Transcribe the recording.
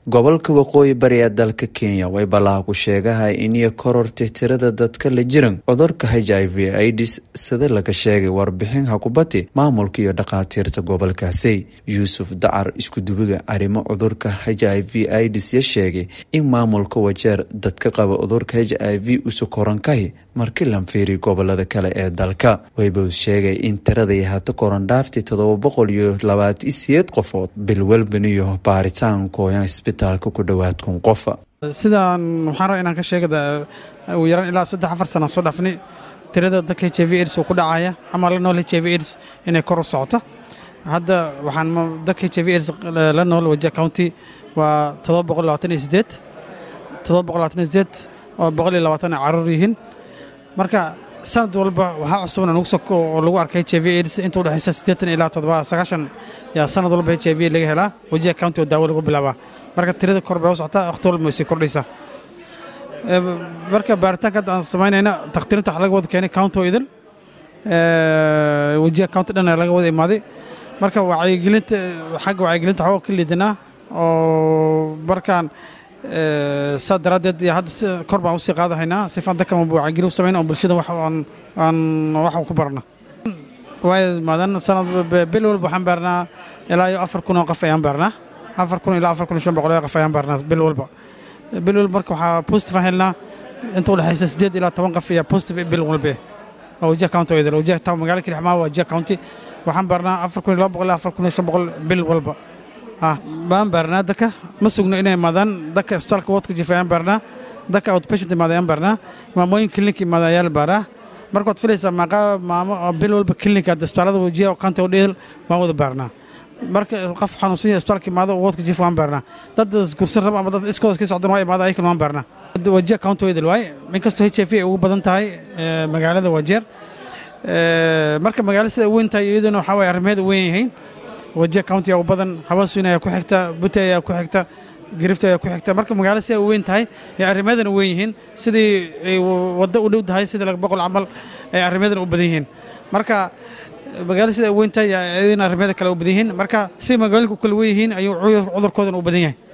gobolka waqooyi bari ee dalka kenya way balaaku sheegahay iniyo korortay tirada dadka la jiran cudurka h i v ids sida laga sheegay warbixin hakubati maamulka iyo dhakhaatiirta gobolkaasi yuusuf dacar iskudubiga arrimo cudurka h i v ids ya sheegay in maamulka wajeer dadka qaba cudurka h i v usu korankahi markii lan fiiriy gobolada kale ee dalka waybow sheegay in tiraday hata korandhaaftii todoba boqol iyo labaatan siyeed qofood bilwelban iyo baaritaan kooyan isbitaalka ku dhowaad kun qofa sidaan waxaan rabaa inaan ka sheega ugu yaraan ilaa saddex afar sana soo dhaafnay tirada dadka h i v aids uu ku dhacaya ama la nool h i v aids inay kor u socoto hadda waxaan dadka h i v aids la nool wajia county waa todoba boqol labaatan iyo sideed todoba boqol labaatan iyo sideed oo boqol iyo labaatan ay caruur yihiin marka sanad walba waxaa cusuban anugu soko oo lagu arkay h i v aids inta udhexaysa siddeetan ilaa toddoba sagaashan yaa sanad walba h i v laga helaa wajiha county oo daawo lagu bilaabaa marka tirada kor bay u socotaa wakhti walba way sii kordhaysaa marka baaritaanka hadda aan samaynayna takhtiirinta waxa laga wada keenay county oo idil wajiha county dhan laga wada imaaday marka wacyigelinta xagga wacyigelinta waxaa ka liidanaa oo markaan saa daraaddeed iyo hadda kor baan usii qaadahaynaa sifaan dadka wacyigelin u samayna oo bulshada wax aan wax ku barna way maadan sanad bil walba waxaan baarnaa ilaa iyo afar kun oo qof ayaan baarnaa afar kun ilaa afar kun iyo shan boqol oo qof ayaan baarnaa bil walba bil walba marka waxaa positive aan helnaa inta udhexaysa siddeed ilaa toban qof ayaa positive bil walba oo wajiha county oo idil wajiha town magaala kilixmaa waa wajiha county waxaan baarnaa afar kun iyo laba boqol ilaa afar kun iyo shan boqol bil walba baan baarnaa dadka ma sugno inay imaadaan dadka isbitaalka wadka jifa ayaan baarnaa dadka outpatient imaada ayaan baarnaa maamooyin klinik imaada ayaa la baaraa marka waad filaysaa maaqa maamo bil walba klinika isbitaalada wajiha county oo dheel waan wada baarnaa marka qof xanuunsan yahay isbitaalka imaado wadka jifa waan baarnaa dad isgursan raba ama dad iskooda iska socdan waa imaada ayakan waan baarnaa wajiha county oo idil waay inkastoo h i v ay ugu badan tahay magaalada wajeer marka magaalo sida weyn tahay iyaduna waxaa waye arrimaheeda weyn yihiin wajiha county ayaa u badan habaswin ayaa ku xigta butte ayaa ku xigta girifta ayaa ku xigta marka magaalo siday u weyn tahay ay arrimadan u weyn yihiin sidii ay waddo u dhow tahay sidii laga boqol camal ay arrimadan u badan yihiin marka magaalo siday u weyn tahay ayadina arrimada kale u badan yihiin marka si magaalooyinku kala weyn yihiin ayuu cudurkoodan u badan yahay